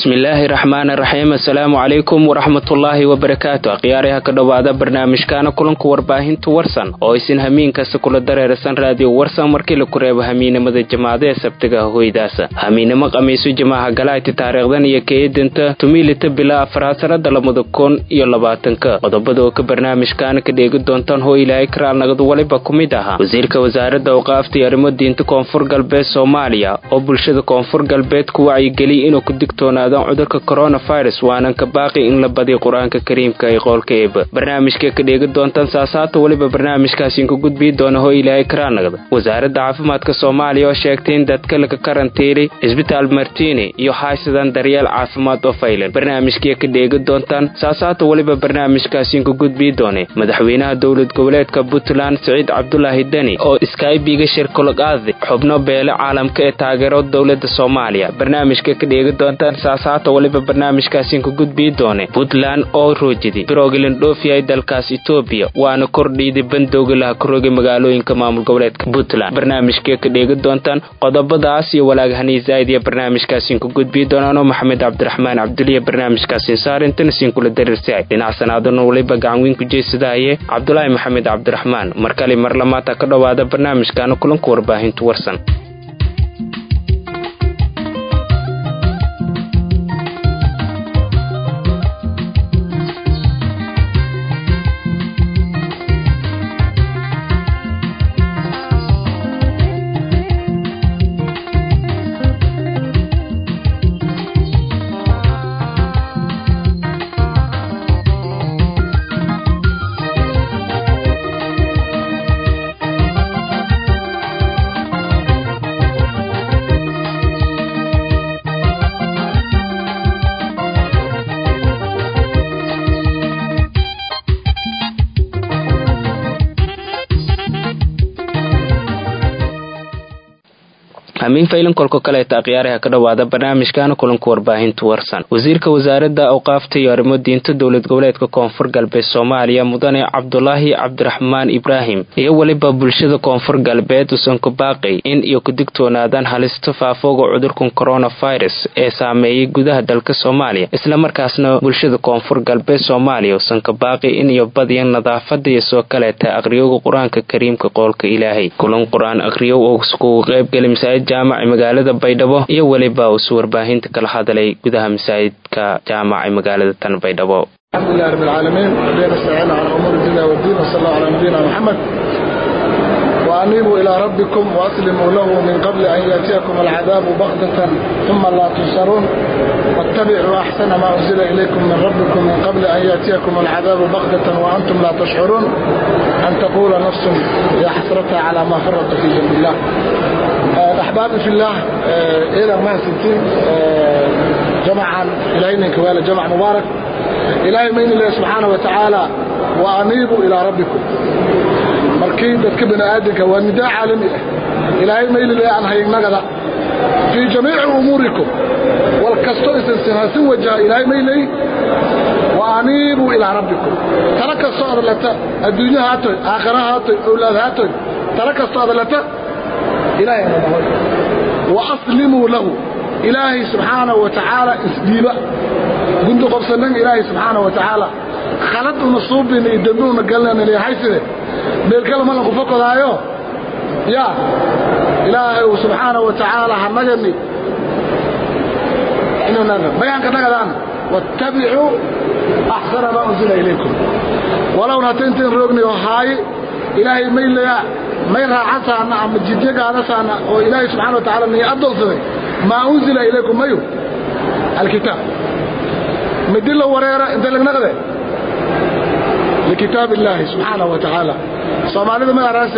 bismillaahi raxmaani raxiim assalaamu calaykum waraxmatullaahi wabarakaatu akhyaaraha ka dhowaada barnaamijkaana kulanka warbaahinta warsan oo isin hamiin kasta kula dareerasan raadiyo warsan markii laku reebo hamiinimada jamaada ee sabtiga hoydaasa hamiinimo qamiiso jamaaha galayti taariikhdan iyo keedinta tumilita bilaa afraad sanada labada kun iyo labaatanka qodobada oo ka barnaamijkaana ka dheegi doontaan hoo ilaahay karaal nagad waliba ku mid ahaa wasiirka wasaaradda awqaafta iyo arrimo diinta koonfur galbeed soomaaliya oo bulshada koonfur galbeed ku wacyigeliya inuu ku digtoonaadaan cudurka coronavirus waanan ka baaqi in la badiyo qur-aanka kariimka ee qoolka eeba barnaamijka ka dheegi doontaan saasaata weliba barnaamijkaasiin ku gudbii doona hoo ilaahay karaanagda wasaaradda caafimaadka soomaaliya oo sheegtay in dadka laga karantiilay cisbitaal martini iyo haysadan daryeel caafimaad oo faylan barnaamijkii ka dheegi doontaan saasaata weliba barnaamijkaasiin ku gudbii doone madaxweynaha dowlad goboleedka puntland siciid cabdulaahi deni oo skybiga shirkulagaadi xubno beele caalamka ee taageero dowlada soomaaliya barnaamijka ka dheegi doontaan saasaata weliba barnaamijkaasiin ku gudbii doone puntland oo roojidi biroglan dhoofiyay dalkaas etoobiya waana kordhiiday bandowga laha karooga magaalooyinka maamul goboleedka puntland barnaamijkee ka dheegi doontaan qodobadaas iyo walaagahanii zaa'id iyo barnaamijkaasiin ku gudbii doonaanoo maxamed cabdiraxmaan cabduliya barnaamijkaasiin saarintana siin kula darirsaay dhinac sanaadana waliba gacanweyn ku jeesadaaye cabdulaahi maxamed cabdiraxmaan mar kale mar lamaata ka dhowaada barnaamijkaana kulanka warbaahintu warsan hamiin faylan kolka kaleeta akhyaaraha ka dhowaada barnaamijkaana kulanka warbaahinta warsan wasiirka wasaaradda awqaafta iyo arrimo diinta dowlad goboleedka koonfur galbeed soomaaliya mudane cabdulaahi cabdiraxmaan ibraahim iyo weliba bulshada koonfur galbeed usan ku baaqay in iyo ku digtoonaadaan halista faafooga cudurkan coronavirus ee saameeyay gudaha dalka soomaaliya islamarkaasna bulshada koonfur galbeed soomaaliya usan ka baaqay in iyo badiyan nadaafada iyo soo kaleeta aqriyowga qur-aanka kariimka qoolka ilaahay kulan qur-aan aqriyow oo iskugu qaybgali masaajid jaamaca magaalada baydhabo iyo weliba usu warbaahinta kala hadlay gudaha masaajidka jaamaca magaalada tan baydhabo الحمد لله رب العالمين ربنا استعين على امور الدنيا والدين وصلى الله على نبينا محمد وانيبوا الى ربكم واسلموا له من قبل ان ياتيكم العذاب بغتة ثم لا تنصرون واتبعوا احسن ما انزل اليكم من ربكم من قبل ان ياتيكم العذاب بغتة وانتم لا تشعرون ان تقول نفس يا حسرتها على ما فرط في جنب الله احبابي في الله الى ما ستين جمعا الهي كوالا جمع مبارك ilaahay mayn ilahi subxaana wa tacaala wa aniibuu ilaa rabbikum markii dadka bani aadamka waa nidaa caalami ah ilaahay maylilay aan haynagada fii jamiici umuurikum wal kasto isinsinhasin wajaha ilaahay maylay wa aniibuu ilaa rabbikum tala kastoo adlata adduunya haatoy aakhira haatoy owlaad haatoy tala kastoo adlata ilaahay nadahoy wa aslimuu lahu ilaahay subxaanahu wa tacaala isdhiiba gundu qobsanan ilaahay subxaana wa tacaala khalad una suubin iyo dembi una galnanhayside meelkale malan ku fokodaayo ya ilaahay uu subxaana wa tacaala hanagani bayaanka nagadaana wattabicuu axsana maa unzila ilaykum walowna hata intayn roognayo haaye ilaahay maylaya may raacasaana ama jidyo gaadasaana oo ilaahay subxana wa tacala niya addoonsaday maa unzila ilaykum mayu alkitaab midilo wareera inta lagnaqde likitaab illaahi subxaanahu wa tacaala soomaalida ma araase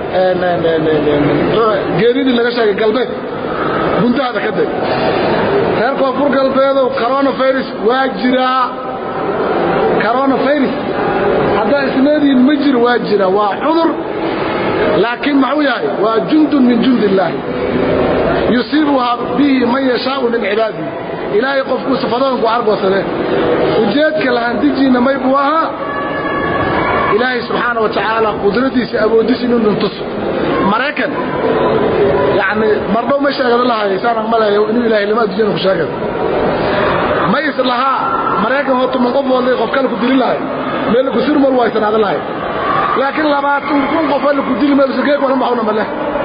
geeridii laga sheegay galbeed guntahada ka day reer koonfur galbeedow coronavirus waa jiraa coronavirus haddaa isleedihiin ma jiro waa jira waa cudur laakiin maxuu yahay waa jundun min jundi illaahi yusiibuhaa bihi man yashaau min cibaadihi ilaahay qofku sifadoonku argoosade ujeedka lahandijiinna may buu ahaa ilaahay subxaana wa tacaala qudradiisa awooddiisa inuu dhintuso maraykan yacni mardhow ma sheegada lahay saana maleeyo inuu ilaahay lama adduunyada ku sheegada ma is lahaa maraykan oo tuman qof walday qof kale ku dili lahay meel ku sirmal waa isnaadan lahay laakiin labaatan kun qof la ku dili meel sugeek wala maxuna male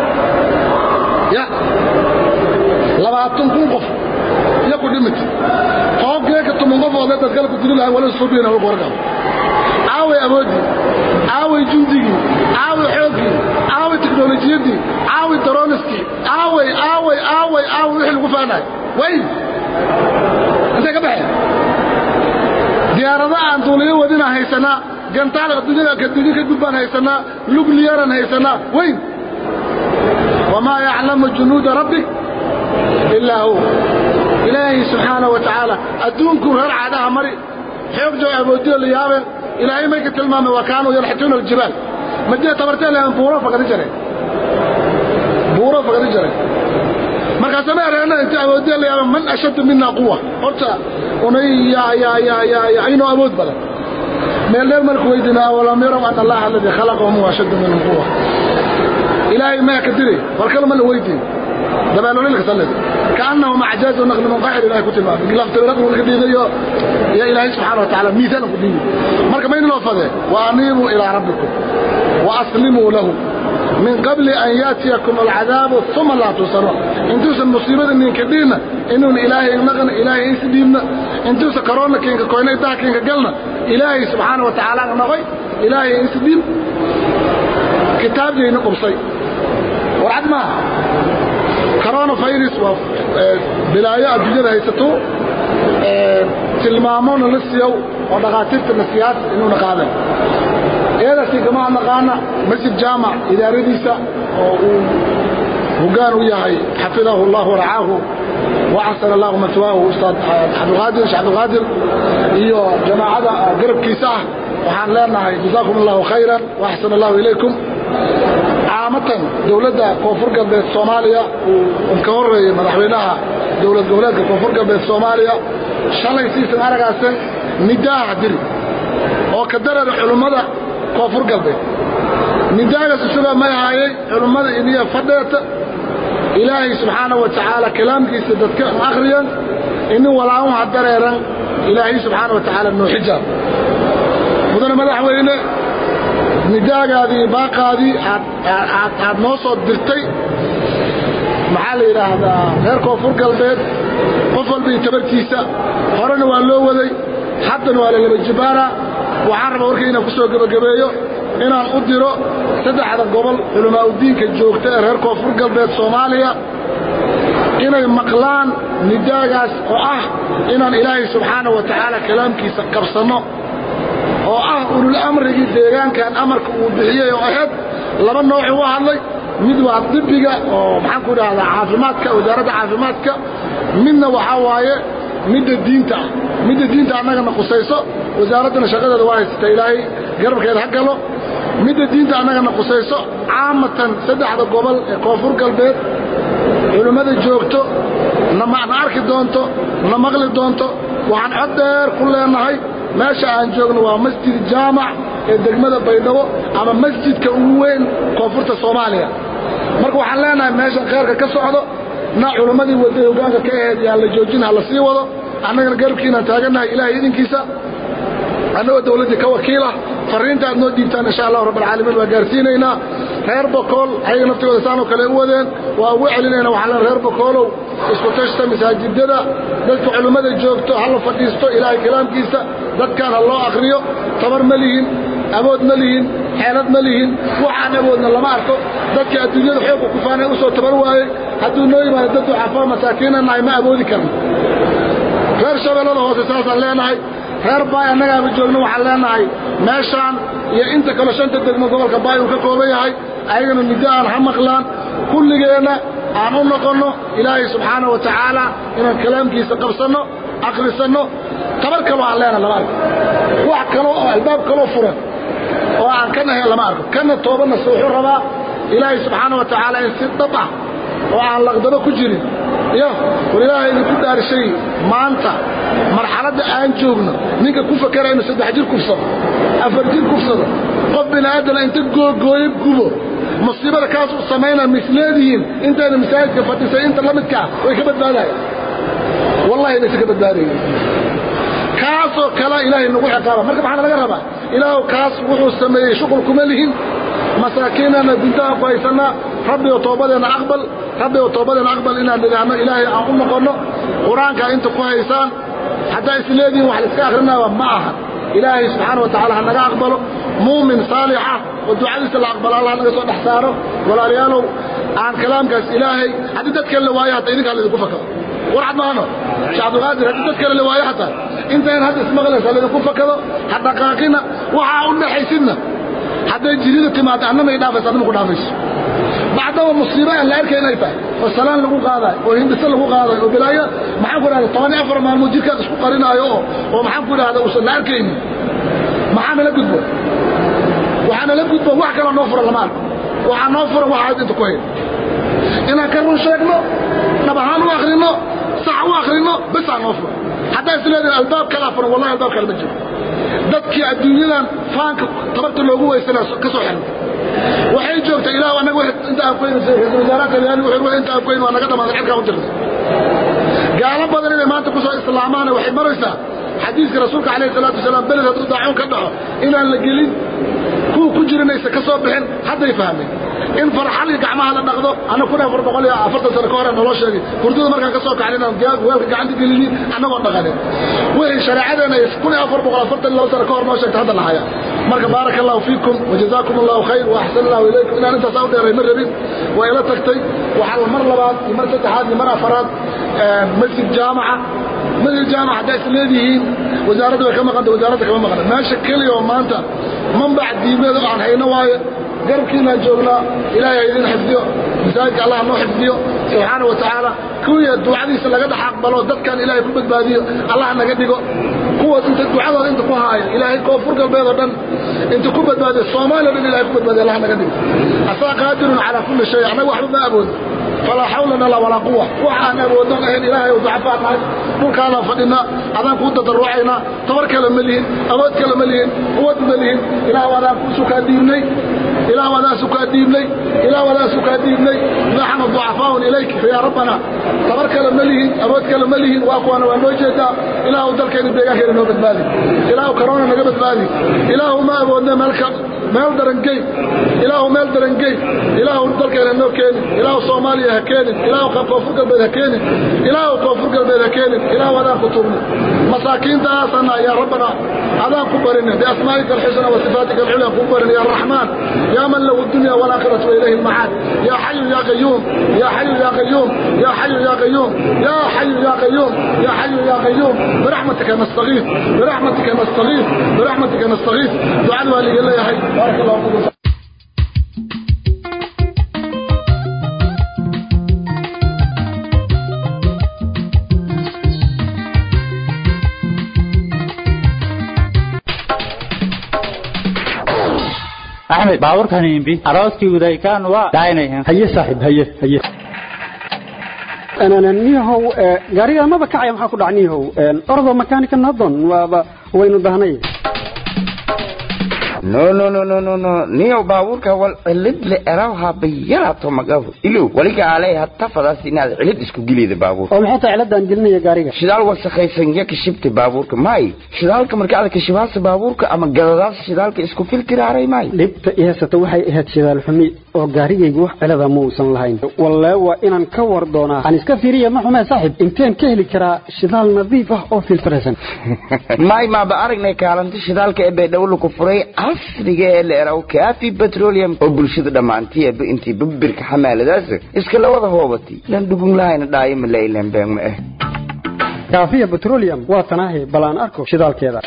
ya labaatan kun qof ya ku dhimit qoofkeeka tuman qof walday dad kale ku dili lahay wala suubiina wala qorgaa aaway awoodii aaway jundigii aaway xoogii aaway teknolojiyadii aaway daroniskii aaway aaway aaway aaway wixii lagu faanahay way intay ka baxeen diyaarada aan duuliyo wadina haysanaa gantaal adduunyada kadigi ka gudbaan haysanaa lugliyaran haysanaa weyn wamaa yaclamu junuuda rabbik ilaa hu ilaahay subxaana wa tacaala adduunku reer caadaha mari xoog joo awoodiyo la yaabeen ilaahay may ka tilmaamay wa kaanuu yanxituuna aljibaal madina tabartee lehan buuro fagadi jareen buuro fagadi jareen markaase ma ereena inta awoodiya la yaaba man ashaddu mina quwa horta unay yaa yaa yaa yaa yaa inoo awood badan meel dheer marku weydiina awalam yarow ana allaha aladii khalaqahum huwa ashaddu minhum quwa ilaahay maya ka diray war kale ma la weydiin dabeelolilka sallid kaannahum acjaazu naqli munqaxir ilahay ku tilmaamay laftirad ka dhiigayo ya ilaahay subxaana wa tacaala miisaan ku dhiibi marka mayna loo fadee wa aniibuu ilaa rabbikum wa aslimuu lahu min qabli an yaatiyakum alcadaabu uma laa tuusanuun intuusan musiibada ninka dhiibna inuun ilaahay naqna ilaahay is dhiibna intuusan karoona kinka koyna idaha kinka galna ilaahay subxaana wa tacaala noqoy ilaahay is dhiib kitaabjayna qubsay warcad maaha corona virus waa bilaayo adduunyada haysato tilmaamona la siiyow oo dhakhaatiirta nasiyaad inuuna qaadan eedasi kama naqaana masjid jaamac idaaradiisa oo uu hogaan u yahay xafidahu allah waracaahu waxasana allahu matwaahu ustaad cabdilqaadir sheekh cabdilqaadir iyo jamaacada garabkiisa ah waxaan leenahay jazaakum allahu khayran waxsana allahu ilaykum caamatan dowladda koonfur galbeed soomaaliya uu ka horeeyey madaxweynaha dowlad goboleedka koonfur galbeed soomaaliya shalay siisan aragaasan nidaaha diri oo ka darara culummada koonfur galbeed nidaagaas isagaa may ahaayey culummada iniya fadheeta ilaahay subxaana wa tacaala kalaamkiisa dadka akhriyan inin walaamuha dareeran ilaahay subxaana wa tacaala noo xijaab mudane madaxweyne nidaagaadii baaqaadii aad noo soo dirtay maxaa la yidhaahdaa reer koonfur galbeed qof walba iyo tabartiisa horena waa loo waday haddana waa la laba jibaana waxaan rabaa warkay inaan ku soo gebagabeeyo inaan u diro saddexda gobol culamaa udiinka joogta ee reer koonfur galbeed soomaaliya inay maqlaan nidaagaas oo ah inaan ilaahay subxaana wa tacaala kalaamkiisa qabsanno oo ah ulul amrigii deegaankan amarka uu bixiyey oo ahayd laba noocu u hadlay mid waa dibiga oo maxaan ku dhahdaa caafimaadka wasaaradda caafimaadka midna waxaa waaye midda diinta ah midda diinta annagana qusayso wasaaraddana shaqadeeda waa haysata ilaahay garabkeeda ha galo midda diinta annagana qusayso caamatan saddexda gobol ee koonfur galbeed culimmada joogto na arki doonto na maqli doonto waxaan cod dheer ku leenahay meesha aan joogno waa masjid jaamac ee degmada baydhabo ama masjidka ugu weyn koonfurta soomaaliya marka waxaan leenahay meeshan kheyrka ka socdo na culimmadii waday hogaanka ka aheyd yaan la joojin ha la sii wado annagana garabkiinaan taagannahay ilaahay idinkiisa annagoo dawladdii ka wakiilah farriinta aad noo dhiibtaan insha allahu rabbalcaalamiin waa gaarsiinaynaa reer bokool ayaga naftigooda saanoo kale u wadeen waa ugu celinayna waxaan leen reer bokoolow isku tashta masaajidada dadka culimmada joogto ha la fadhiisto ilaahay kalaamkiisa dadkaan ha loo akhriyo tabar ma lihin awood ma lihin xeelad ma lihin waxaan awoodna lama arko dadka adduunyada xoogga ku faanay u soo tabar waayey hadduu noo yimaado dad ducafaa masaakiina nahay ma awoodi karno reer shabeellada hoose saasaan leenahay reer baay annagaaba joogno waxaan leenahay meeshaan iyo inta kale shanta degmo gobolka baay uu ka kooban yahay ayagana middo aan ha maqlaan kulligeenna aan u noqonno ilaahay subxaana wa tacaala inaan kalaamkiisa qabsanno akhrisanno tabar kaloo aan leenahay lama arko wax kaloo oo albaab kaloo furan oo aan ka nahayn lama arko kana toobanna se wuxuu rabaa ilaahay subxaana wa tacaala in si dhab ah oo aan laqdabo ku jirin iyo war ilaahay idinku dhaarshay maanta marxaladda aan joogno ninka ku fakara inuu saddex jir kufsado afar jir kufsado qof bini aadana inta googooyo gubo musiibada kaas u samaynaa misleedihiin intayna masaajidka fadhisay inta la midkaa way ka badbaadayan wallahi inaysa ka badbaadayin kaasoo kale ilaahay nagu ciqaaba marka maxaa laga rabaa ilaahu kaas wuxuu sameeyey shuqul kuma lihin masaakiinana guntaha ku haysanaa rabbi oo toobadeena aqbal rabbi oo toobadeena aqbal inaan nidhaahno ilaahay aan u noqonno qur-aanka inta ku haysaan haddaa isleedihin wax laiska akhrinaaba ma aha ilaahay subxaana wa tacala ha naga aqbalo muumin saalixa oo ducadiisa la aqbalo allah naga soo dhex saaro walaalayaalow aan kalaamkaas ilaahay haddii dad kale la waayo hataa idinkaa laydinku fakado warcad maano sheekh cabdulqaadir haddii dad kale la waayo hataa intayn hadda ismaqlaysa laydinku fakado ha dhaqaaqina waxaa u dhaxaysidna hadday jirida timaado annamay dhaafaysa adnama ku dhaafayso bacdaba musiibo aan la arkay inay tahay oo salaan lagu qaadayo oo hindhiso lagu qaadayo oo bilaayo maxaan ku idhahda toban iyo afar maalmood jirkaad isku qarinaayo oo oo maxaan ku idhahda uusan la arkaynin maxaa nala gudbo waxaa nala gudbo wax kaloo noo fura lama arko waxaa noo fura waxaad inta ku hayn inaan ka run sheegno dhab ahaan u akhrino sax u akhrino bisaa noo fura haddaa isleedahin albaab kala furan wallahi albaab kale ma jiro dadkii adduunyadan faanka tabarta loogu weysanaa ka soo xirnay waxay joogtay ilaah anaga inta aan kuhayn ra-isul wasaaraha talyaani wuxuu inta aan kuhayn waa naga dhamaaday cirkaa u dirtay gaalo badan inay maanta kusoo islaamaana waxay maraysaa xadiiska rasuulka calayhi salaatu wasalaam beled hadduu daacuun ka dhaco inaan la gelin kuwa ku jirinaysa ka soo bixin hadday fahmeen in farxalii gacmaha la dhaqdo anna kun afar boqol iyo afartan sano ka hore naloo sheegay hurdada markaan ka soo kacin inaan weelka gacanta gelinin annagoo dhaqanin wixii shareecadeena ay kun iyo afar boqol afartan laba sano ka hor noo sheegtay hadda la haya marka baaraka allahu fiikum wajazaakum allahu khayr wa axsan allahu ilaykum inaan intaasaa u dheeray ma rabin waa ila tagtay waxaa mar labaad iyo mar saddexaad iyo mar afaraad masjid jaamaca masjid jaamaca haddaa is leedihiin wasaaradda way ka maqanta wasaaradda kama maqna meesha keliya oo maanta manbac diimeed oo aan hayno waayo garabkiinaan joognaa ilaahay ha idin xifdiyo masaajidka allah noo xifdiyo subxaana wa tacaala kuwii ducadiisa laga dhex aqbalo dadkan ilaahay ku badbaadiyo allah naga dhigo kuwa inta ducadooda inta ku haaya ilaahay koonfur galbeed oo dhan inta ku badbaadiyo soomaaliya o dhan ilahay ku badbaadiyo allah naga dhigo asaa qaadirun calaa kulli shay annaga waxba ma awoodno falaa xawla lana walaa quwa wax aan awoodnon ahayn ilaahay ducafaa nahay dhulkaanaan fadhinaa adaan kuu dadaruucaynaa tabar kale ma lihin awood kale ma lihin quwad ma lihin ilaah adaan kusukaa diibnay ilaah adaan sukaa diibnay ilaah adaan sukaa diibnay naxnu ducafaaun ilayk yaa rabbana tabar kale ma lihin awood kale ma lihin waa kuwaana waa noo jeedaa ilaahu dalkeena deegaankeena noo badbaadi ilaahu karoona naga badbaadi ilaahu ma awoodna meelka meel darangey ilaahu meel darangey ilaahu dalkeena noo keenin ilaahu soomaaliya ha keenin ilaahu koonfur galbeed ha keenin ilaahu koonfur galbeed ha keenin ilaahu adaan ku tugno masaakiintaasana yaa rabbana adaan ku barina biasmaa'ika alxusna wa sifaatika alculya ku barina ya raxmaan yaa man lahu dunya walaakhiratu wa ilayhi almacaad yaa xayu yaa qayuum yaa xayu yaa qayuum yaa xayu yaa qayuum yaa xayu yaa qayuum yaa xayu yaa qayuum biraxmatika nastagiif biraxmatika nastagiif biraxmatika nastagiif ducada waa liga leeyahay baaraka allahu fiikum axmed baabuurkan imbi arooskii udaykaan waa daaynayan haye saaxiib haye haye niyahow gaariga maba kacaya maxaa ku dhac niyahow ordo makaanika nadon waaba waynu dahnay no no no no no no niyow baabuurka wal cilid le erawha bayarato magafu ilow waliga alay hatta fadaas inaad cilid isku gilida baabuurka oo maxay tahay ciladaan gelinaya gaariga shidaal wasakhaysan ya kashibta baabuurka may shidaalka marka aad kashibaasa baabuurka ama gadadaas shidaalka isku filtiraaray may dhibta i haysata waxay ahayd shidaal xumi oo gaarigaygu wax cilada ma uusan lahayn wallee waa inaan ka war doonaa aan iska fiiriya ma xumee saaxib inteen ka heli karaa shidaal nadiif ah oo filtiraysan may maaba aragnay kaalinta shidaalka ee baydhabo ku furay casriga ee la eraw kaafi petroleum oo bulshada dhammaantiiba intii babirka xamaaladaas iska la wada hoobatay lan dhugun lahayna dhaayo ma lailan been ma ah kaafiya petroleum waa tanaahi bal aan arko shidaalkeeda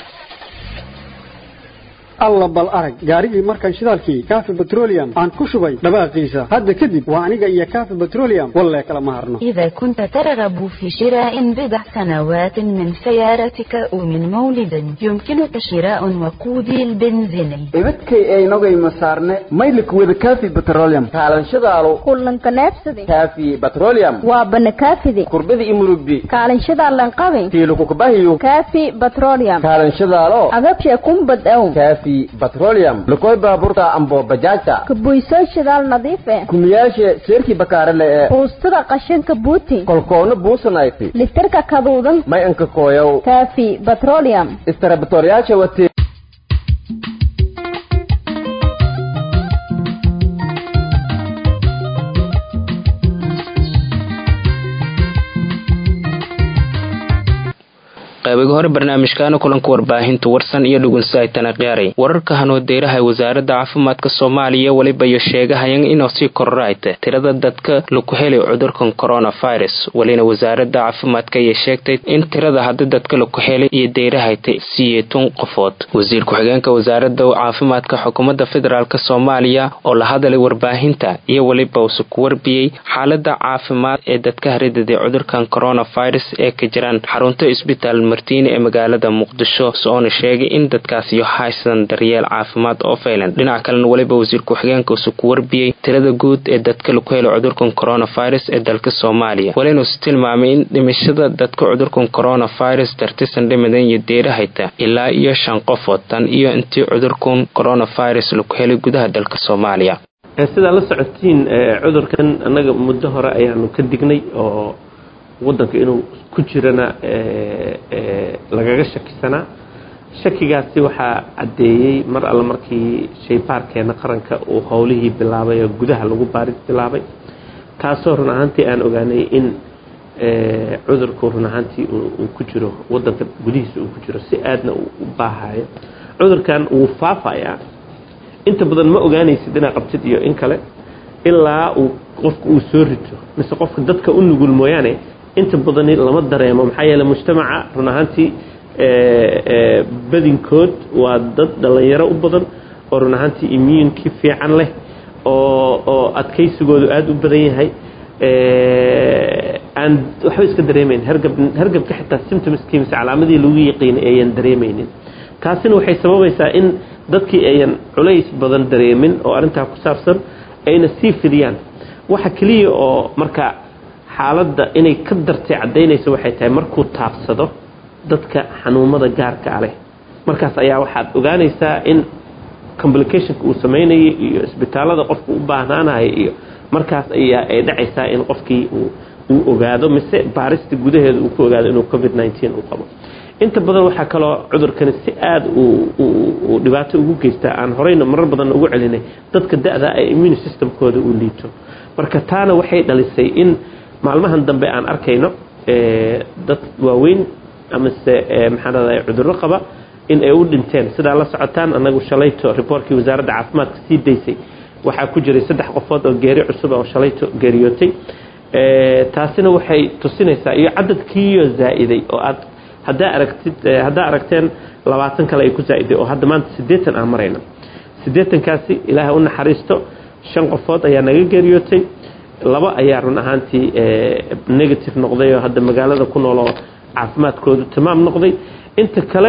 alla bal arag gaarigii markaan shidaalkii kaafi petroleum aan ku shubay dhawaaqiisa hadda kadib waa aniga iyo kaafi petroleum wallee kala ma harno إذا كنت ترغب في شراء بضع سنوات من سيارتك أو من مولد يمكنك شراء وقودي البنزيني ibadkay aynogayma saarne maylikwada kaafi petroleum kaalanshadaalo kullanka neebsade kaafi petroleum waa banakaafide kurbada imurubbi kaalinshadaalan qabin tiilukukabahiyo kaafi petroleum kaalanshadaalo agabshe kumbad own kaafi kaafi petroleum lukoy baabuurta ambo bajaajta kabuysoo shidaal nadiif eh kumiyaashe seerkii bakaarale ee buustada qashinka buuti kolkoona buusanayti litirka kaduudan may anka kooyow kaafi petroleum istarabatoryaasha watee qaybiga hore barnaamijkaana kulanka warbaahinta warsan iyo dhugunsaaytana qiyaaray wararka hanoodeeraha wasaaradda caafimaadka soomaaliya weliba iyo sheegahayan inuu sii kororayta tirada dadka laku helay cudurkan coronavirus welina wasaaradda caafimaadka ayay sheegtay in tirada hadda dadka laku helay iyo deyrahayta siyeetun qofood wasiir ku-xigeenka wasaaradda caafimaadka xukuumadda federaalk soomaaliya oo la hadalay warbaahinta iyo weliba use ku warbiyey xaalada caafimaad ee dadka haridaday cudurkan coronavirus ee ka jiraan xarunta isbitaal martiini ee magaalada muqdisho soona sheegay in dadkaas iyo haysan daryeel caafimaad oo faylan dhinaca kalena weliba wasiir ku-xigeenka use ku warbiyey tirada guud ee dadka laku helo cudurkan coronavirus ee dalka soomaaliya welinuuse tilmaamay in dhimashada dadka cudurkan coronavirus dartisan dhimadan iyo deerahayta ilaa iyo shan qofood tan iyo intii cudurkan coronavirus laku helay gudaha dalka soomaaliya sidaa la socotiin cudurkan annaga muddo hore ayaanu ka dignay oo wadanka inuu ku jirana lagaga shakisanaa shakigaasi waxaa caddeeyey mar alle markii shaybaarkeena qaranka uu howlihii bilaabay oo gudaha lagu baaris bilaabay taasoo run ahaantii aan ogaanay in cudurku run ahaantii uu ku jiro wadanka gudihiisa uu ku jiro si aadna uu u baahayo cudurkan wuu faafayaa inta badan ma ogaanaysid inaad qabtid iyo in kale ilaa uu qofka uu soo rito mise qofka dadka u nugul mooyaane inta badani lama dareemo maxaa yeele mujtamaca run ahaantii badinkood waa dad dhallinyaro u badan oo run ahaantii immuunkii fiican leh oo oo adkaysigoodu aada u badan yahay aan waxba iska dareemayn hargab hargabka xitaa symptomskii mise calaamadii lagu yaqiinay ayan dareemaynin taasina waxay sababaysaa in dadkii ayan culays badan dareemin oo arrintaa ku saabsan ayna sii fidiyaan waxa keliya oo marka xaaladda inay ka dartay caddaynayso waxay tahay markuu taabsado dadka xanuumada gaarka a leh markaas ayaa waxaad ogaanaysaa in complicationka uu samaynayay iyo isbitaalada qofka u baahnaanaya iyo markaas ayaa ay dhacaysaa in qofkii uu ogaado mise baarista gudaheeda uu ku ogaado inuu covid nteen uu qabo inta badan waxaa kaloo cudurkani si aada uu dhibaato ugu geystaa aan horeyna marar badan ugu celinay dadka da-da ee immune systemkooda uu liito marka taana waxay dhalisay in maalmahan dambe aan arkayno dad waaweyn amase maxaan raday cudurro qaba in ay u dhinteen sidaa la socotaan anagu shalayto riboortkii wasaaradda caafimaadka sii daysay waxaa ku jiray saddex qofood oo geeri cusub oo shalayto geeriyootay taasina waxay tusinaysaa iyo cadadkiiyo zaa-iday oo aad haddaa aragtid haddaa aragteen labaatan kale ay ku zaa-iday oo hadda maanta siddeetan aan marayna siddeetankaasi ilaahay u naxariisto shan qofood ayaa naga geeriyootay laba ayaa run ahaantii negative noqday oo hadda magaalada ku nool oo caafimaadkoodu tamaam noqday inta kale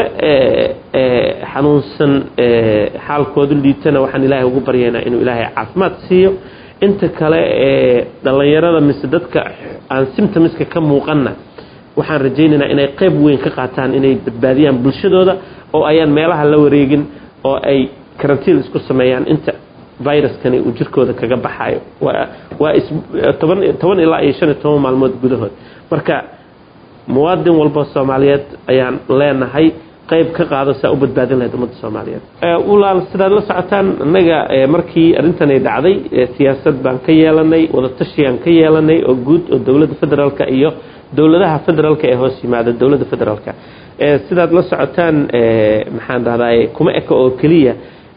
xanuunsan xaalkoodu liitana waxaan ilaahay ugu baryaynaa inuu ilaahay caafimaad siiyo inta kale dhallinyarada mise dadka aan symptomska ka muuqanna waxaan rajaynaynaa inay qayb weyn ka qaataan inay badbaadiyaan bulshadooda oo ayaan meelaha la wareegin oo ay karantiin isku sameeyaan inta viruskani uu jirkooda kaga baxayo waa toban ilaa iyo shan iyo toban maalmood gudahood marka muwaadin walba soomaaliyeed ayaan leenahay qayb ka qaado saa u badbaadin lahayd ummadda soomaaliyeed walaal sidaad la socotaan innaga markii arrintani dhacday siyaasad baan ka yeelanay wadatashigaan ka yeelanay oo guud oo dowladda federaalka iyo dowladaha federaalka ee hoos yimaada dowladda federaalka sidaad la socotaan maxaan dhahdaay kuma eka oo keliya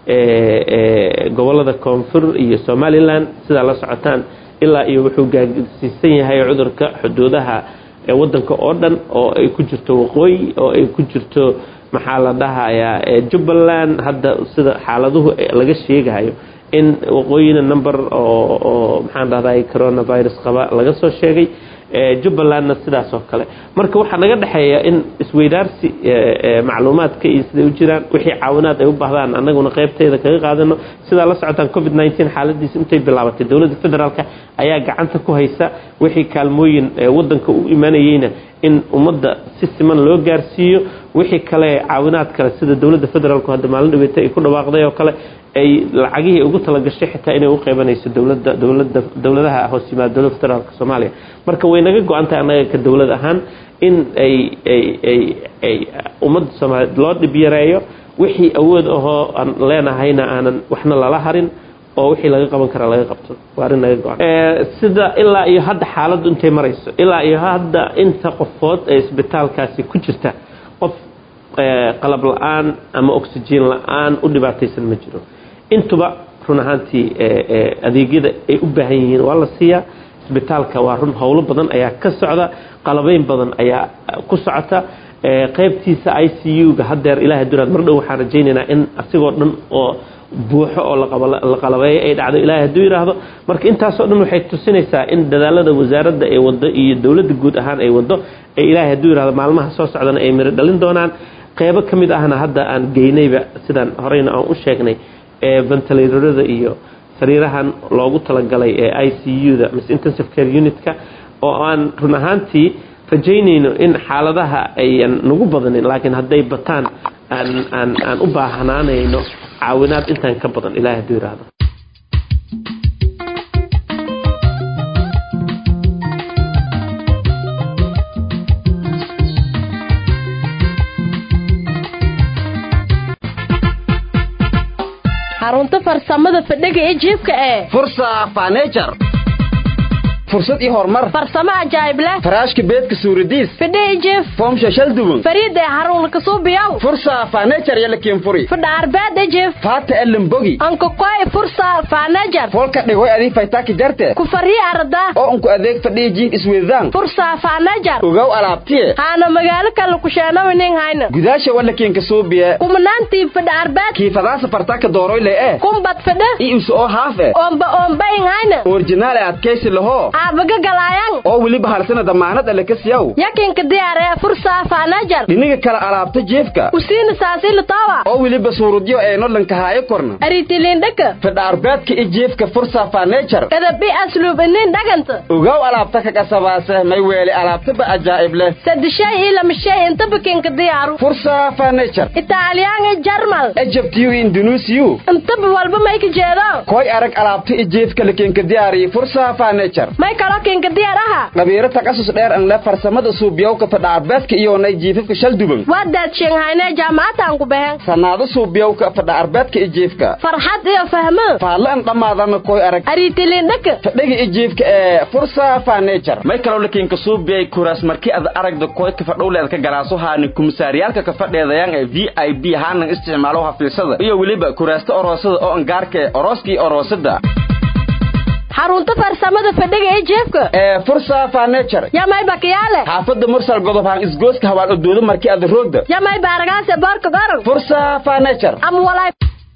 gobolada koonfur iyo somalilan sidaa la socotaan ilaa iyo wuxuu gaagsiisan yahay cudurka xuduudaha wadanka oo dhan oo ay ku jirto waqooyi oo ay ku jirto maxaa la dhahayaa jubbaland hadda sida xaaladuhu laga sheegayo in waqooyina number oo maxaan dhahday coronavirus qaba laga soo sheegay jubbalandna sidaas oo kale marka waxaa naga dhexeeya in isweydaarsi macluumaadka iyo siday u jiraan wixii caawinaad ay u baahdaan annaguna qaybteeda kaga qaadano sidaa la socotaan covid nteen xaaladiisa intay bilaabatay dowladda federaalk ayaa gacanta ku haysa wixii kaalmooyin wadanka u imanayeyna in ummadda si siman loo gaarsiiyo wixii kale caawinaad kale sida dowladda federaalku hadda maalin dhaweeta ay ku dhawaaqday oo kale ay lacagihii ugu talagashay xitaa inay u qeybanayso dowladda dowladda dowladaha hoos yimaada dowladda federaalka soomaaliya marka way naga go-an tahay annaga ka dowlad ahaan in ay ay ay ay ummadda soomaaliyeed loo dhib yareeyo wixii awood ahoo aan leenahayna aanan waxna lala harin oo wixii laga qaban karaa laga qabto waa arrin naga go-an sida ilaa iyo hadda xaaladdu intay marayso ilaa iyo hadda inta qofood ee isbitaalkaasi ku jirta qof qalab la-aan ama oxygen la-aan u dhibaataysan ma jiro intuba run ahaantii adeegyada ay u baahan yihiin waa la siiyaa isbitaalka waa run howlo badan ayaa ka socda qalabeyn badan ayaa ku socota qaybtiisa i c u-ga hadeer ilahay duraad mar dhow waxaan rajaynaynaa in asigoo dhan oo buuxo oo la qalabeeyo ay dhacdo ilahay hadduu yidhaahdo marka intaasoo dhan waxay tusinaysaa in dadaalada wasaaradda ay wado iyo dowladda guud ahaan ay wado ee ilahay hadduu yidhahdo maalmaha soo socdana ay miro dhalin doonaan qeybo ka mid ahna hadda aan geynayba sidaan horeyna aan u sheegnay ee ventilatorada iyo sariirahan loogu talagalay ee i c u-da mise intensive care unitka oo aan run ahaantii rajaynayno in xaaladaha ayan nagu badanin laakiin hadday bataan aan aan aan u baahnaanayno caawinaad intaan ka badan ilahay hadduu yidhaahdo xarunta farsamada fadhiga ee jiibka ee fursa fanejar fursad iyo horumar farsamo ajaa'ib leh faraashka beedka suuradiis fadhiga jiif foomsha shal duwan fariida ee xarun kasuubiyow fursa fanejar yala kiinfuri fadha arbeed jiif faata elimbogi anka koy fursa fanejar folka dhigoy adii faytaaki jarte ku fariya arda oo unku adeeg fadhiya jiif isweydaan fursa fanejar ogow alaabtiye haana magaalo kale kusheenawinin hayna gudaasha wala kiinka suubiye kumanaantii fadha arbeed kiifadaasa fartaaka dooroyle eh kumbad fadha i isu oo haaf eh oomba oombayin hayna orjinaal ee adkaysi lahoo aabaga galaayan oo weliba halsana damaanad alle ka siyaw yakinka diyaaree fursa fanejar dhiniga kale alaabta jeefka usiina saasili tawa oo weliba suurudyo ee nodhanka haayo korna aritilindhaka fadha arbeedka i jeefka fursa fanejar edabi asluub inin dhaganta ogow alaabta ka kasabaase may weeli alaabtaba ajaa'ib leh sadishay iyo lamashay intaba kinka diyaaru fursa fanejar italyan iyo jarmal ejabtiyu indunuusiyu intaba walba may ka jeedo koy arag alaabta i jeefka la kinka diyaariye fursa fanejar may kaloo kinka diyaar aha dhabiiro takasus dheer an le farsamada suubiyowka fadha arbeedka iyoonay jiifafka shal duban waa daadsheenghaynee jaamacadaan ku baheen sannaado suubiyowka fadha arbeedka i jeefka farxad iyo fahmo faadla an dhammaadana koy arag aritilindhaka fadhiga i jeefka ee fursa fanejar may kaloo lakiinka suubiyay kuraas markii ad aragda koydka fadhowleed ka galaaso haani kumisaaryaalka ka fadheedayaan ee v i b haanan isticmaalo hafiisada iyo weliba kuraasta oroosada oo angaarka ee orooska iyo oroosada xarunta farsamada fadhiga ee jeefka ee fursa fanejar yamay bakiyaale xaafada mursal godob haan isgooska hawaal odoodo markii ada roogda yamay baaragaase boorka goran fursa fanejar ama walay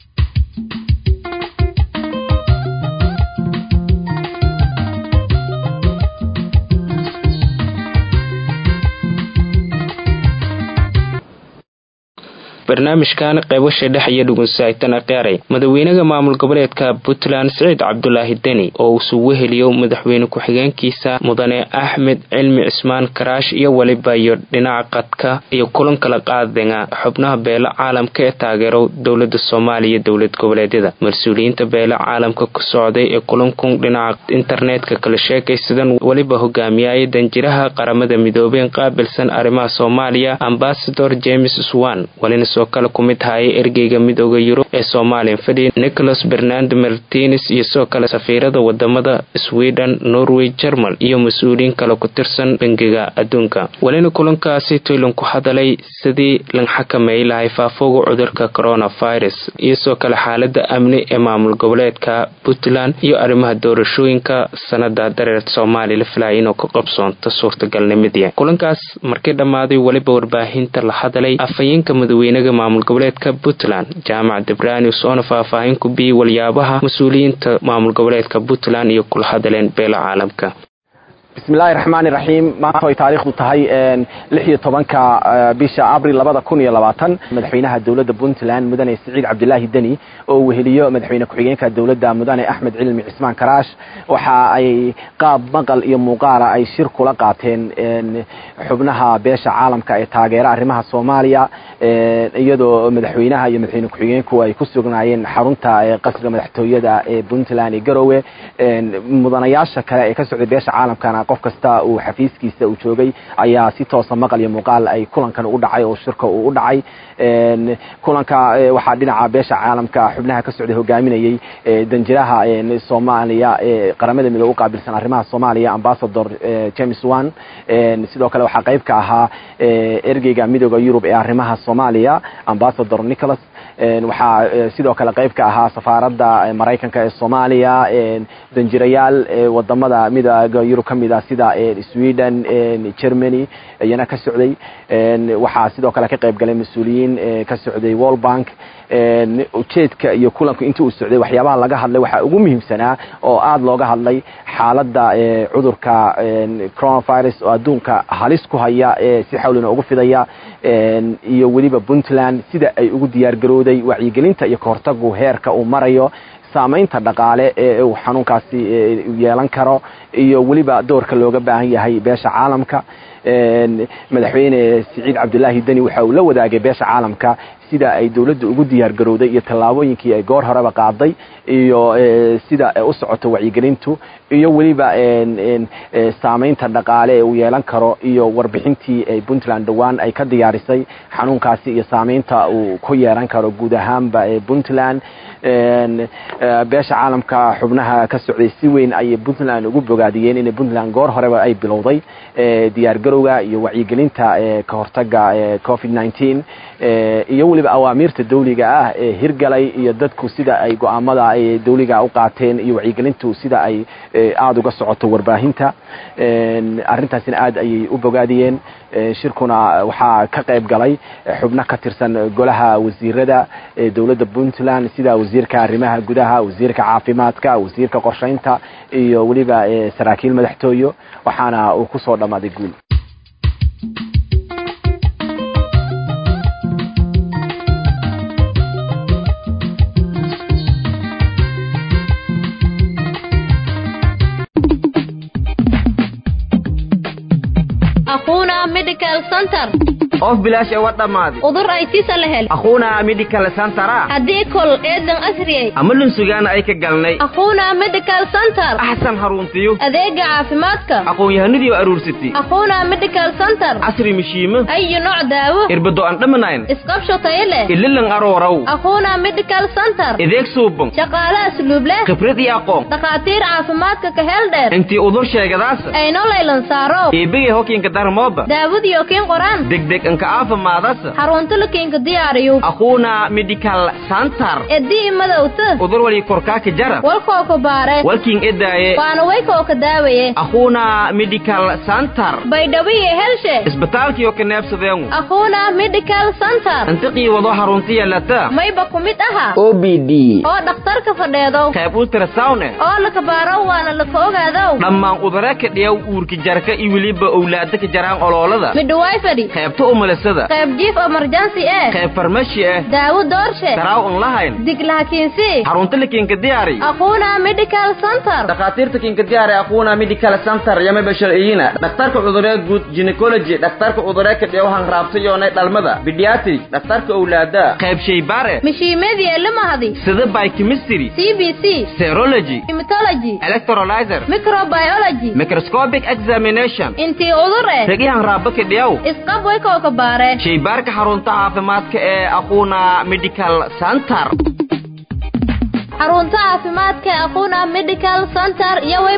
barnaamijkan qaybasha dhex iyo dhugunsaagtana qaaray madaxweynaha maamul goboleedka puntland siciid cabdulaahi deni oo uu sugu heliyo madaxweyne ku-xigeenkiisa mudane axmed cilmi cismaan karaash iyo weliba iyo dhinaca qadka iyo kulan kala qaadana xubnaha beelo caalamka ee taageero dowlada soomaaliya dowlad goboleedyada mas-uuliyiinta beelo caalamka ku socday ee kulankun dhinaca internetka kala sheekaysadan weliba hogaamiyaya danjiraha qaramada midoobeen qaabilsan arrimaha soomaaliya ambasador james swan walina soo kale ku mid hayay ergeyga midooda yurub ee soomaaliya fadhi nicholas bernando martines iyo sidoo kale safiirada wadamada sweden norway jermal iyo mas-uuliyiin kale ku tirsan bangiga adduunka walina kulankaasi toylan ku hadalay sidii lan xakameey lahay faafooga cudurka coronavirus iyo sidoo kale xaalada amni ee maamul goboleedka puntland iyo arrimaha doorashooyinka sanada dareer soomaaliya la filaya inuu ka qabsoonto suurtagalnimadii kulankaas markii dhammaaday weliba warbaahinta la hadalay afhayeenka madaxweynaha maamul goboleedka puntland jaamac debranius oona faahfaahin ku biyey waliyaabaha mas-uuliyiinta maamul goboleedka puntland iyo kula hadaleen beelo caalamka bismi illaahi raxmaani raxiim maanta ay taariikhdu tahay lix iyo tobanka bisha abril labada kun iyo labaatan madaxweynaha dowladda puntland mudane siciid cabdilaahi deni oo weheliyo madaxweyne ku-xigeenka dowladda mudane axmed cilmi cismaan karaash waxa ay qaab maqal iyo muuqaala ay shir kula qaateen xubnaha beesha caalamka ee taageera arrimaha soomaaliya iyadoo madaxweynaha iyo madaxweyne ku-xigeenku ay ku sugnaayeen xarunta qasriga madaxtooyada ee puntland ee garowe mudanayaasha kale ee ka socday beesha caalamkana qof kasta uu xafiiskiisa uu joogay ayaa si toosa maqal iyo muuqaal ay kulankan u dhacay oo shirka uu u dhacay kulanka waxaa dhinaca beesha caalamka xubnaha ka socday hogaaminayey danjiraha soomaaliya ee qaramada midoobe u qaabilsan arrimaha soomaaliya ambassador james wan sidoo kale waxaa qayb ka ahaa ergeyga midooda yurub ee arrimaha soomaaliya ambassador nicholas waxaa sidoo kale qayb ka ahaa safaaradda maraykanka ee soomaaliya danjirayaal wadamada midooda yurub ka mid ah sida sweden germany iyana ka socday waxaa sidoo kale ka qayb galay mas-uuliyiin ka socday world bank ujeedka iyo kulanku intii uu socday waxyaabaha laga hadlay waxaa ugu muhiimsanaa oo aada looga hadlay xaaladda cudurka coronavirus oo adduunka halis ku haya si xawlina ugu fidaya iyo weliba puntland sida ay ugu diyaar garowday wacyigelinta iyo kahortagu heerka uu marayo saamaynta dhaqaale ee uu xanuunkaasi yeelan karo iyo weliba doorka looga baahan yahay beesha caalamka madaxweyne siciid cabdilaahi deni waxa uu la wadaagay beesha caalamka sida ay dowladda ugu diyaar garowday iyo tallaabooyinkii ay goor horeba qaaday iyo sida u socoto wacyigelintu iyo weliba saamaynta dhaqaale ee uu yeelan karo iyo warbixintii ay puntland dhowaan ay ka diyaarisay xanuunkaasi iyo saamaynta uu ku yeelan karo guud ahaanba puntland beesha caalamka xubnaha ka socday si weyn ayay puntland ugu bogaadiyeen inay puntland goor horeba ay bilowday diyaar garowga iyo wacyigelinta ka hortaga covid nineteen iyo weliba awaamiirta dawliga ah ee hirgalay iyo dadku sida ay go-aamada ay dawliga u qaateen iyo wacyigelintu sida ay aada uga socoto warbaahinta arrintaasina aada ayay u bogaadiyeen shirkuna waxaa ka qayb galay xubno ka tirsan golaha wasiirada dowladda puntland sida wasiirka arrimaha gudaha wasiirka caafimaadka wasiirka qorshaynta iyo weliba saraakiil madaxtooyo waxaana uu kusoo dhammaaday guul أخونا ميديكال سنتر of bilaash ewa dhammaaday udur ay tisa la hel akhuuna medical centera haddii kol eedan asriyay ama lunsugaana ay ka galnay أخونا ميديكال سنتر axsan haruntiyo adeega caafimaadka aqoon-yahanadii aruursatay أخونا ميديكال سنتر casri mishiimo أي نوع daawo irbado aan dhamanayn isqabsho tayo leh ililan arooraw أخونا ميديكال سنتر ideeg suuban shaqaale asluub leh khibrad iyo aqoon dhakhaatiir caafimaadka ka hel dheer intii udur sheegadaasa ayno laylan saaro iibigay hokiinka darmooba daawadiyo kiin qoraan degdeg inka aafimaadasa xarunta la kiinka diyaariyo akhuuna medical center edii madowta udur wali korkaaka jara walkoo ka baare walkiin edaaye waana waykoo ka daawaye akhuuna medical center baydhawiye helshe isbitaalkiyo ka neebsadeengu أخونا ميديكال سنتر intiqii wado haruntiya lata mayba ku mid aha o b d oo dhakhtarka fadheedo qayb ultrasound eh oo laka baaro waana laka ogaadow dhammaan udare ka dhiyaw uurka jarka iyo weliba owlaada ka jaraan oloolada midhawaay fadhi qaybta umulisada qayb jiif emergency eh qayb farmashi ah daawo doorshe daraaw un lahayn diglaha kiinsi xarunta la kiinka diyaari أخونا ميديكال سنتر dhakhaatiirta kiinka diyaari akhuuna medical center yama basharciyiina dhakhtarka cuduree guud gynecology dhakhtarka cuduree ka dhiyaw hanraabtayoonay dhalmada pediatric dhakhtarka owlaada qayb shaybaare mishiimeedii elimahadi sida biochemistry c b c serology hematology electrolyzer microbiology microscopic examination intii udur eh ragi hanraaba ka dhiyaw isqab waykoo ka baare shaybaarka xarunta caafimaadka ee akhuuna medical center xarunta caafimaadka ee أخونا ميديكال سنتر iyo way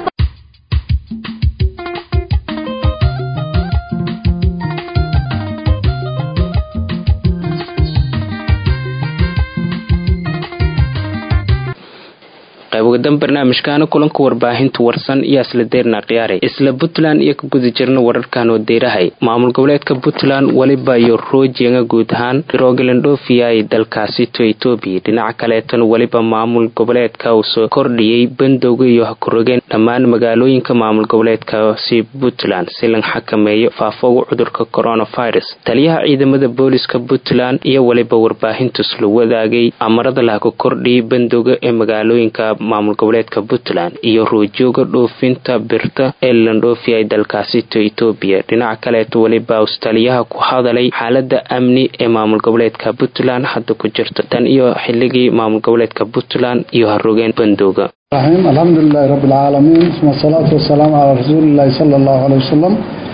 qayb uga qeybadan barnaamijkaana kulanka warbaahinta warsan iyo isla deerna khiyaaray isla puntland iyo ka guda jirna wararkan oo deyrahay maamul goboleedka puntland weliba iyo roojenga guud ahaan rogalandhofia ay dalkaasi to etoobiya dhinaca kaleetana weliba maamul goboleedka uu soo kordhiyey bandowga iyo hakurogeen dhammaan magaalooyinka maamul goboleedkaasi puntland si la xakameeyo faafowga cudurka coronavirus taliyaha ciidamada booliska puntland iyo weliba warbaahintus la wadaagay amarada lahaku kordhiyay bandowga ee magaalooyinka maamul goboleedka puntland iyo roojooga dhoofinta birta ee landhoofiya ay dalkaasi to etoobiya dhinaca kaleeta weliba taliyaha ku hadalay xaalada amni ee maamul goboleedka puntland hadda ku jirta tan iyo xilligii maamul goboleedka puntland iyo harogeen bandowga الرحيم الحمد لله رب العالمين ثم الصلاة والسلام على رسول الله صلى الله عليه وسلم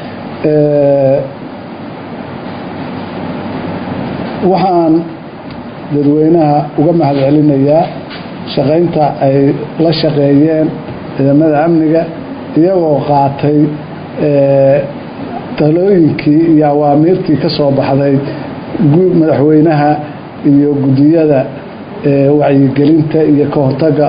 waxaan dadweynaha uga mahad celinayaa shaqaynta ay la shaqeeyeen ciidamada amniga iyagoo qaatay talooyinkii iyo awaamiirtii ka soo baxday madaxweynaha iyo gudiyada wacyigelinta iyo ka hortaga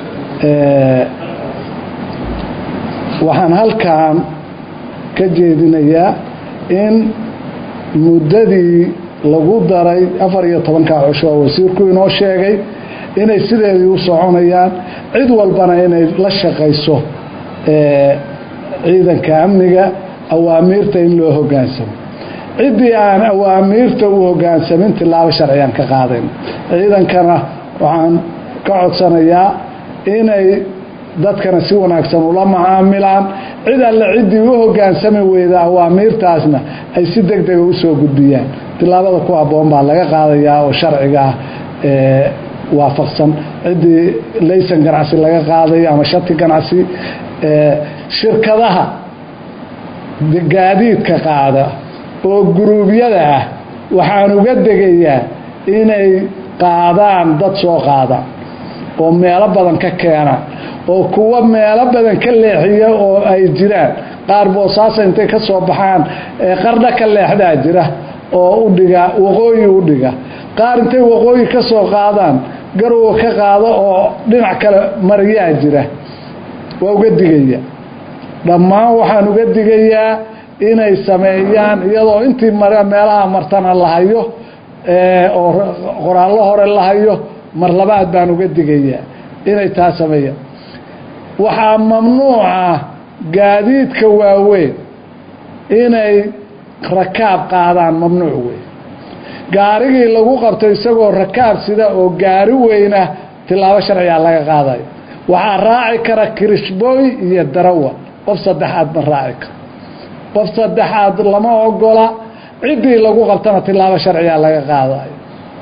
waxaan halkan ka jeedinayaa in muddadii lagu daray afar iyo tobanka cusho oo wasiirku inoo sheegay inay sideedii u soconayaan cid walbana inay la shaqayso ciidanka amniga awaamiirta in loo hogaansamo ciddii aan awaamiirta u hogaansamin tilaabo sharciyan ka qaadayn ciidankana waxaan ka codsanayaa inay dadkana si wanaagsan ula macaamilaan cid alle ciddii u hogaansami weyda awaamiirtaasna ay si deg dega usoo gudbiyaan tilaabada ku habboon baa laga qaadayaa oo sharciga ah waafaqsan ciddii laysan ganacsi laga qaadayo ama shati ganacsi shirkadaha gaadiidka qaada oo guruubyada ah waxaan uga degayaa inay qaadaan dad soo qaada oo meelo badan ka keena oo kuwa meelo badan ka leexiya oo ay jiraan qaar boosaasa intay ka soo baxaan qardha ka leexdaa jira oo udhiga waqooyi u dhiga qaar intay waqooyi ka soo qaadaan garowa ka qaado oo dhinac kale mariyaa jira waa uga digaya dhammaan waxaan uga digayaa inay sameeyaan iyadoo intii meelaha martana la hayo oo qoraallo hore la hayo mar labaad baan uga digayaa inay taa sameeyaan waxaa mamnuuca gaadiidka waaweyn inay rakaab qaadaan mamnuuc wey gaarigii lagu qabto isagoo rakaab sida oo gaari weyna tilaabo sharcigaa laga qaadayo waxaa raaci kara kirishbooy iyo darawa qof saddexaad ma raaci karo qof saddexaad lama ogola ciddii lagu qabtana tilaabo sharcigaa laga qaadayo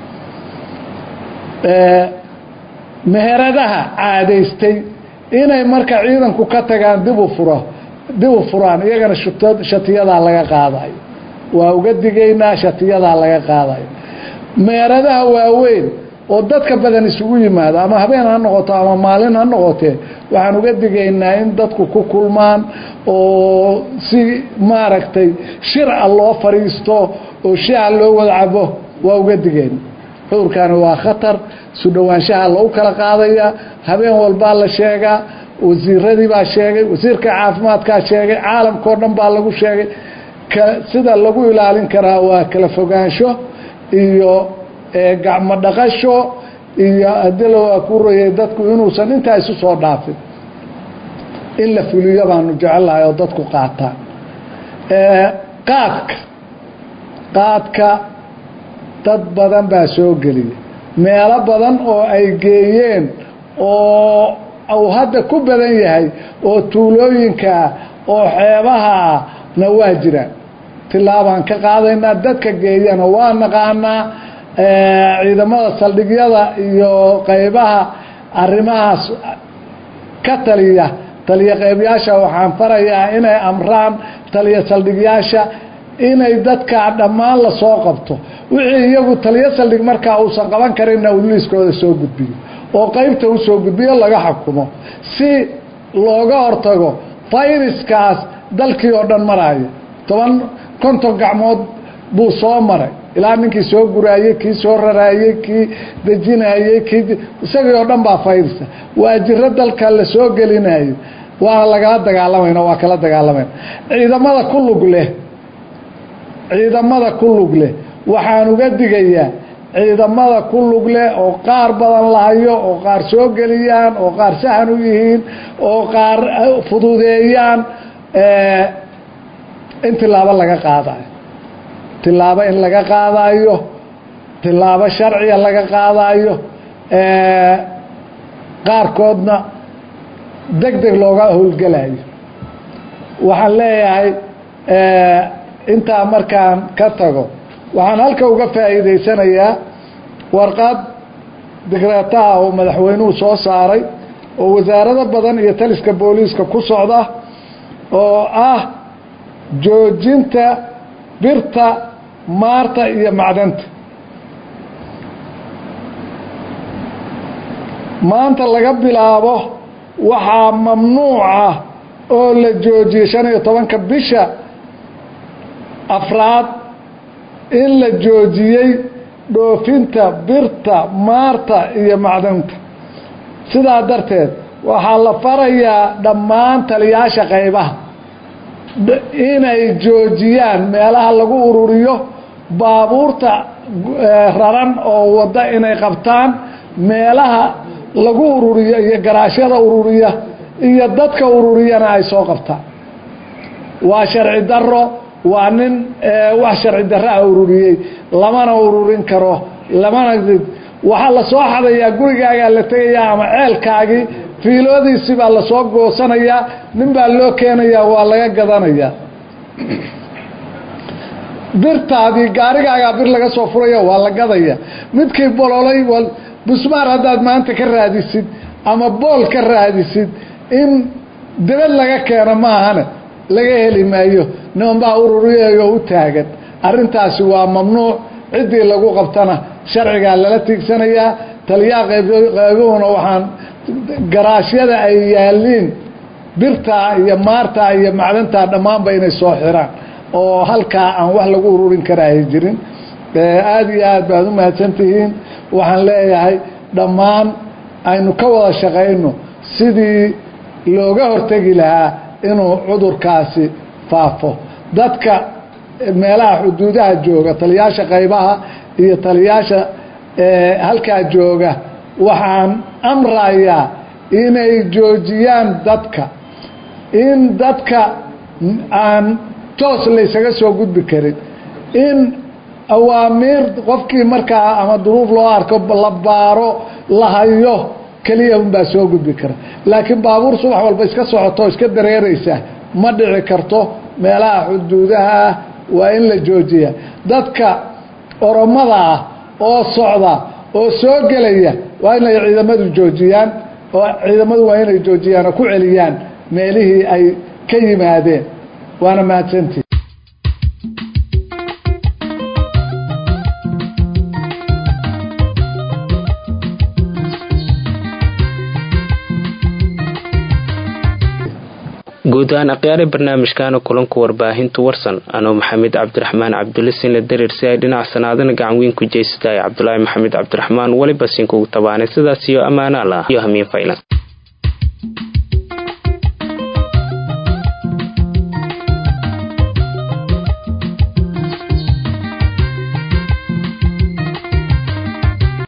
meheradaha caadaystay inay marka ciidanku ka tagaan dib u furo dib u furaan iyagana shatiyadaa laga qaadayo waa uga digaynaa shatiyadaa laga qaadayo meheradaha waaweyn oo dadka badan isugu yimaado ama habeen ha noqoto ama maalin ha noqotee waxaan uga digaynaa in dadku ku kulmaan oo si maaragtay shirca loo fadhiisto oo shica loo wada cabo waa uga digayna cudurkaani waa khatar isu dhowaanshaha lagu kala qaadaya habeen walbaa la sheegaa wasiiradii baa sheegay wasiirka caafimaadkaa sheegay caalamkao dhan baa lagu sheegay sida lagu ilaalin karaa waa kala fogaansho iyo gacmo dhaqasho iyo adila waa ku royay dadku inuusan intaa isu soo dhaafin in la fuliyo baanu jecelahay oo dadku qaataan qaadka qaadka dad badan baa soo geliya meelo badan oo ay geeyeen oo uu hadda ku badan yahay oo tuulooyinkaa oo xeebahaa na waa jiraan tilaabaan ka qaadaynaa dadka geeyana waa naqaanaa ciidamada saldhigyada iyo qaybaha arrimahaas ka taliya taliya qeybyaasha waxaan farayaa inay amraan taliya saldhigyaasha inay dadkaa dhammaan lasoo qabto wixii iyagu taliyo saldhig markaa uusan qaban karinna uu liiskooda soo gudbiyo oo qeybta u soo gudbiyo laga xukumo si looga hortago fayraskaas dalkii oo dhan maraayo toban konton gacmood buu soo maray ilaa ninkii soo guraayey kii soo raraayey kii dejinayey kii isagii oo dhan baa faydisa waa jiro dalka la soo gelinayo waana lagala dagaalamayna waa kala dagaalamayna ciidamada ku lug leh ciidamada ku lug leh waxaan uga digayaa ciidamada ku lug leh oo qaar badan lahayo oo qaar soo geliyaan oo qaar sahan u yihiin oo qaar fududeeyaan in tilaabo laga qaadayo tilaabo in laga qaadayo tilaabo sharciga laga qaadayo qaarkoodna deg deg looga howlgelayo waxaan leeyahay intaa markaan ka tago waxaan halka uga faa'iidaysanayaa warqad digreetaha oo madaxweynuhu soo saaray oo wasaarado badan iyo taliska booliiska ku socda oo ah joojinta birta maarta iyo macdanta maanta laga bilaabo waxaa mamnuuc ah oo la joojiyey shan iyo tobanka bisha afraad in la joojiyey dhoofinta birta maarta iyo macdanta sidaa darteed waxaa la farayaa dhammaan taliyaasha qaybaha inay joojiyaan meelaha lagu ururiyo baabuurta raran oo wadda inay qabtaan meelaha lagu ururiyo iyo garaashyada ururiya iyo dadka ururiyana ay soo qabtaan waa sharci daro waa nin wax sharci darro a ururiyey lamana ururin karo lamana waxaa la soo xadayaa gurigaagaa la tegayaa ama ceelkaagii fiiloodiisi baa lasoo goosanayaa nin baa loo keenayaa waa laga gadanayaa birtaadii gaarigaagaa bir laga soo furaya waa la gadaya midkii bololay busmaar haddaad maanta ka raadisid ama bool ka raadisid in debad laga keeno maahane laga heli maayo nimanbaa ururiyayo u taagan arrintaasi waa mamnuuc ciddii lagu qabtana sharcigaa lala tiigsanayaa taliyaha qaybuhuna waxaan garaashyada ay yaaliin birtaa iyo maartaa iyo macdantaa dhammaanba inay soo xiraan oo halkaa aan wax lagu ururin karaahay jirin aada iyo aad baad u mahadsantihiin waxaan leeyahay dhammaan aynu ka wada shaqayno sidii looga hortegi lahaa inuu cudurkaasi faafo dadka meelaha xuduudaha jooga taliyaasha qaybaha iyo taliyaasha halkaa jooga waxaan amrayaa inay joojiyaan dadka in dadka aan toos laysaga soo gudbi karin in awaamiir qofkii markaa ama duruuf loo arko la baaro la hayo keliya unbaa soo gudbi kara laakiin baabuur subax walba iska socoto iska dareeraysa ma dhici karto meelaha xuduudaha ah waa in la joojiya dadka oromada ah oo socda oo soo gelaya waa inay ciidamadu joojiyaan oo ciidamadu waa inay joojiyaan oo ku celiyaan meelihii ay ka yimaadeen waana mahadsantii guud ahaan akhyaari barnaamijkaana kulanka warbaahinta warsan anoo maxamed cabdiraxmaan cabdulisinla dareer si ay dhinac sanaadana gacan weyn ku jeysatahay cabdulaahi maxamed cabdiraxmaan weliba sinkugu tabaanay sidaas iyo ammaanaal ah iyo hamiin faylan